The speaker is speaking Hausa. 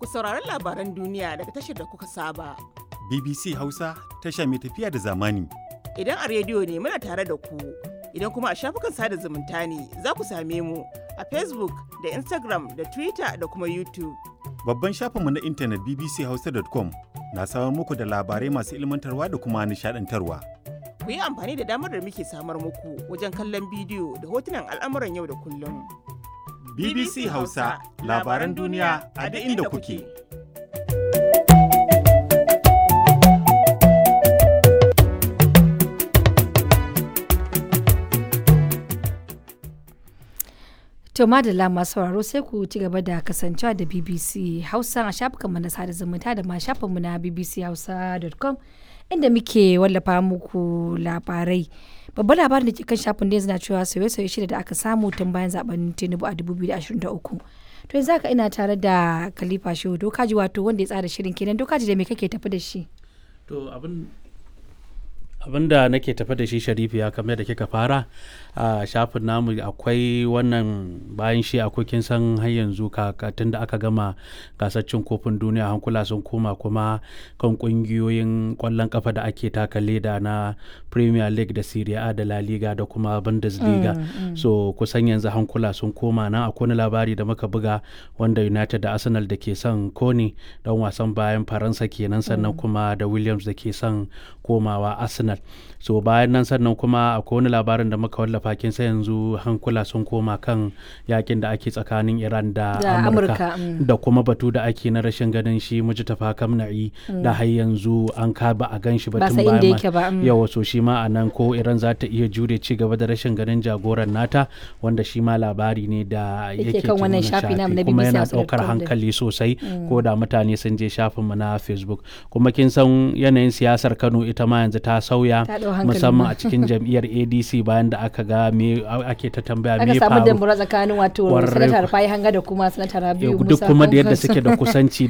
ku saurari labaran duniya daga tashar da kuka saba. BBC Hausa tasha mai tafiya da zamani. Idan a rediyo ne muna tare da ku, idan kuma a shafukan sada zumunta ne za ku same mu a Facebook da Instagram da Twitter da kuma YouTube. Babban shafinmu na intanet bbchausa.com na samar muku da labarai masu ilmantarwa da kuma nishadantarwa. Ku yi amfani da damar da muke samar muku wajen kallon bidiyo da hotunan al'amuran yau da kullum. BBC Hausa labaran duniya a duk inda kuke. To madalla masu sauraro sai ku ci gaba da kasancewa da BBC Hausa a shafukanmu na sada zumunta da ma shafinmu na bbchausa.com inda muke wallafa muku labarai. Babban labarin da ke kan shafin da na cewa sauye-sauye shida da aka samu tun bayan zaben Tinubu a 2023. To yanzu haka ina tare da Khalifa Shehu Dokaji wato wanda ya tsara shirin kenan Dokaji da me kake tafi da shi? To abin abin da nake tafi da shi sharifi ya kamar da kika fara a shafin namu akwai wannan bayan shi akwai kin san har yanzu tun da aka gama gasar cin kofin duniya hankula sun koma kuma kan kungiyoyin kwallon kafa da ake taka leda na premier league da serie a da la liga da kuma bundesliga so kusan yanzu hankula sun koma nan akwai wani labari da muka buga wanda united da arsenal da ke son kone don wasan bayan faransa kenan sannan kuma da williams da ke son komawa arsenal so bayan nan sannan kuma akwai wani labarin da muka wallafa kin sai yanzu hankula sun koma kan yakin da ake tsakanin iran da amurka da kuma batu da ake na rashin ganin shi mujtafa kamna'i da har yanzu an ka ba a gan shi ba tun bayan yawa so shi ma a nan ko iran za ta iya jure ci gaba da rashin ganin jagoran nata wanda shi ma labari ne da yake kan wannan shafi na kuma yana daukar hankali sosai ko da mutane sun je shafinmu na facebook kuma kin san yanayin siyasar kano ita ma yanzu ta sauya musamman a cikin jam'iyyar adc bayan da aka ga me ake ta tambaya me faru aka samu dambura tsakanin wato sanatar fayi hanga da kuma sanatar rabiu duk kuma da yadda suke da kusanci